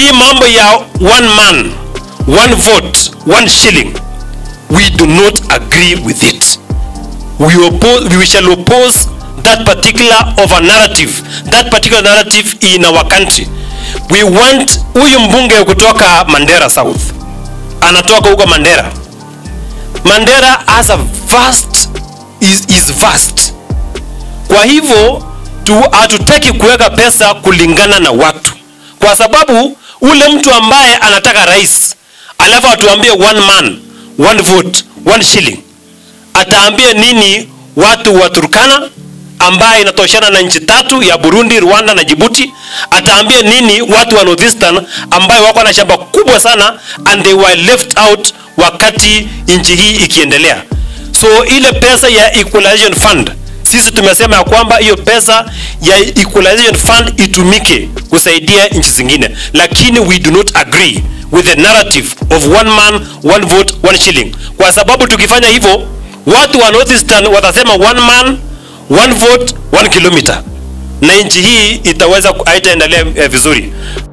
hii mambo ya one man one vote one shilling we do not agree with it we, oppose, we shall oppose that particular of a narrative that particular narrative in our country we want huyu mbunge kutoka mandera south anatoka huko mandera mandera has a vast is, is vast kwa hivyo tu- hatutaki kuweka pesa kulingana na watu kwa sababu ule mtu ambaye anataka rais alafu atuambie one man one vote one shilling ataambia nini watu wa turkana ambaye inatoshana na nchi tatu ya burundi rwanda na jibuti ataambia nini watu wa northeastern ambayo wako na shamba kubwa sana and they were left out wakati nchi hii ikiendelea so ile pesa ya equalization fund sisi tumesema ya kwamba hiyo pesa ya equalization fund itumike kusaidia nchi zingine lakini we do not agree with the narrative of one man one vote one shilling kwa sababu tukifanya hivyo watu wa northeastern watasema one man one vote one kilometer na nchi hii itaweza haitaendelea eh, vizuri